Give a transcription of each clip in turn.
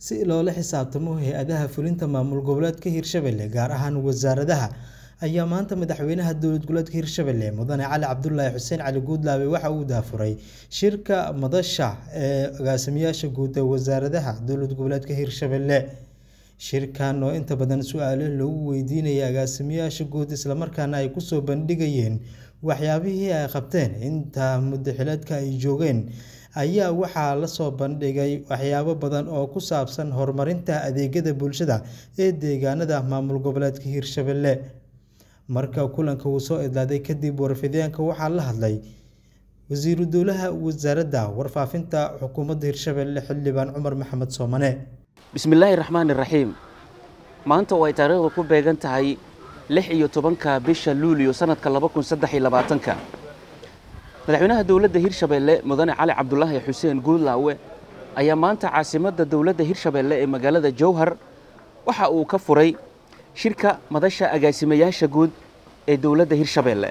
si loola xisaabtamo hay-adaha fulinta maamul goboleedka hirshabelle gaar ahaan wasaaradaha ayaa maanta madaxweynaha dowlad goboleedka hirshabelle mudane cali cabdulaahi xuseen cali guudlaabe waxa uu daafuray shirka madasha ee agaasimayaasha guud ee wasaaradaha dowlad goboleedka hirshabelle shirkan oo inta badan su-aalo lagu weydiinayay agaasimayaasha guud islamarkaana ay kusoo bandhigayeen waxyaabihii ay qabteen inta muddo xileedka ay joogeen ayaa waxaa lasoo bandhigay waxyaabo badan oo ku saabsan horumarinta adeegyada bulshada ee deegaanada maamul goboleedka hirshabelle marka kulanka uu soo idlaaday kadib warfideenka waxaa la hadlay wasiiru dowlaha wasaaradda warfaafinta xukuumadda hirshabelle xildhibaan cumar maxamed soomane bismillaahi raxmaani raxiim maanta oo ay taariikhda ku beegan tahay lix iyo tobanka bisha luuliyo sanadka laba kun saddex iyo labaatanka madaxweynaha dowladda hirshabelle mudane cali cabdulaahi xuseen guudlaawe ayaa maanta caasimadda dowladda hirshabelle ee magaalada jowhar waxa uu ka furay shirka madasha agaasimayaasha guud ee dowladda hirshabelle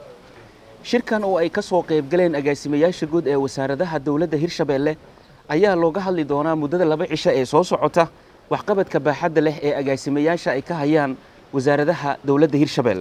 shirkan oo ay ka soo qaybgaleen agaasimayaasha guud ee wasaaradaha dowladda hirshabelle ayaa looga hadli doonaa muddada laba cisho ee soo socota waxqabadka baaxadda leh ee agaasimayaasha ay ka hayaan wasaaradaha dowladda hirshabelle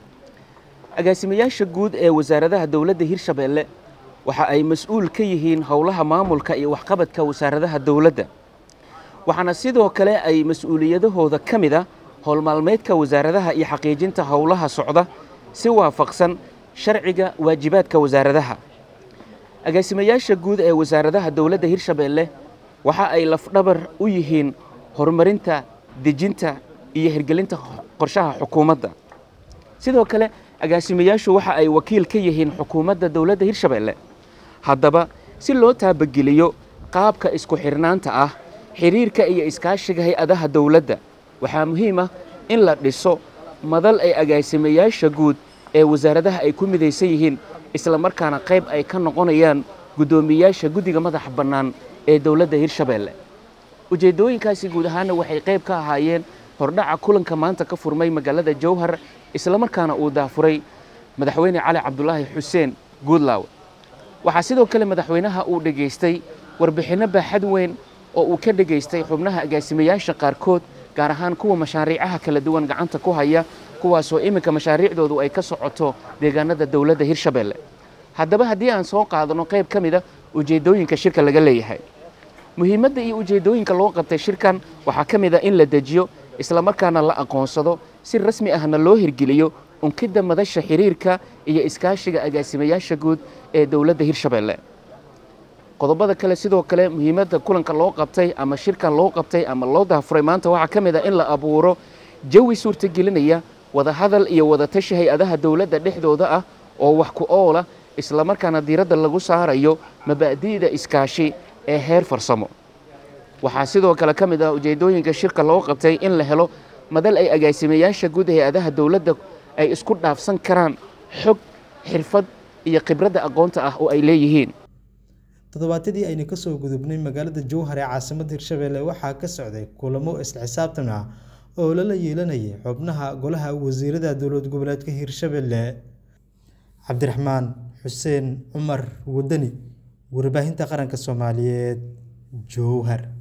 agaasimayaasha guud ee wasaaradaha dowladda hirshabelle waxa ay mas-uul ka yihiin howlaha maamulka iyo waxqabadka wasaaradaha dowladda waxaana sidoo kale ay mas-uuliyadahooda ka mid a howlmaalmeedka wasaaradaha iyo xaqiijinta howlaha socda si waafaqsan sharciga waajibaadka wasaaradaha agaasimayaasha guud ee wasaaradaha dowladda hirshabelle waxa ay lafdhabar u yihiin horumarinta dejinta iyo hirgelinta qorshaha xukuumadda sidoo kale agaasimayaashu waxa ay wakiil ka yihiin xukuumadda dowladda hirshabelle haddaba si loo taabageliyo qaabka isku xidhnaanta ah xidhiirka iyo iskaashiga hay-adaha dowladda waxaa muhiim ah in la dhiso madal ay agaasimayaasha guud ee wasaaradaha ay ku midaysan yihiin isla markaana qayb ay ka noqonayaan guddoomiyayaasha guddiga madaxa bannaan ee dowladda hirshabelle ujeeddooyinkaasi guud ahaanna waxay qayb ka ahaayeen hordhaca kulanka maanta ka furmay magaalada jowhar islamarkaana uu daafuray madaxweyne cali cabdulaahi xuseen guudlaawe waxaa sidoo kale madaxweynaha uu dhegaystay warbixinno baaxad weyn oo uu ka dhegaystay xubnaha agaasimayaasha qaarkood gaar ahaan kuwa mashaariicaha kala duwan gacanta ku haya kuwaasoo iminka mashaariicdoodu ay ka socoto deegaanada dowladda hirshabelle haddaba haddii aan soo qaadano qayb ka mida ujeeddooyinka shirka laga leeyahay muhiimadda iyo ujeeddooyinka loo qabtay shirkan waxaa ka mid a in la dejiyo islamarkaana la aqoonsado si rasmi ahna loo hirgeliyo unkidda madasha xiriirka iyo iskaashiga agaasimayaasha guud ee dowladda hirshabelle qodobada kale sidoo kale muhiimadda kulanka loo qabtay ama shirkan loo qabtay ama loo daafuray maanta waxaa ka mid a in la abuuro jawi suurtagelinaya wadahadal iyo wadatashi hay-adaha dowladda dhexdooda ah oo wax ku oola islamarkaana diiradda lagu saarayo mabaadi'da iskaashi ee heer farsamo waxaa sidoo kale ka mid ah ujeeddooyinka shirka loo qabtay in la helo madal ay agaasimayaasha guud hay-adaha dowladda ay isku dhaafsan karaan xog xirfad iyo khibradda aqoonta ah oo ay leeyihiin toddobaatadii aynu kasoo gudubnay magaalada jowhar ee caasimadda hirshabelle waxaa ka socday kulamo isla xisaabtan ah oo lala yeelanayay xubnaha golaha wasiirada dowlad goboleedka hirshabelle cabdiraxmaan xuseen cumar wadani warbaahinta qaranka soomaaliyeed jowhar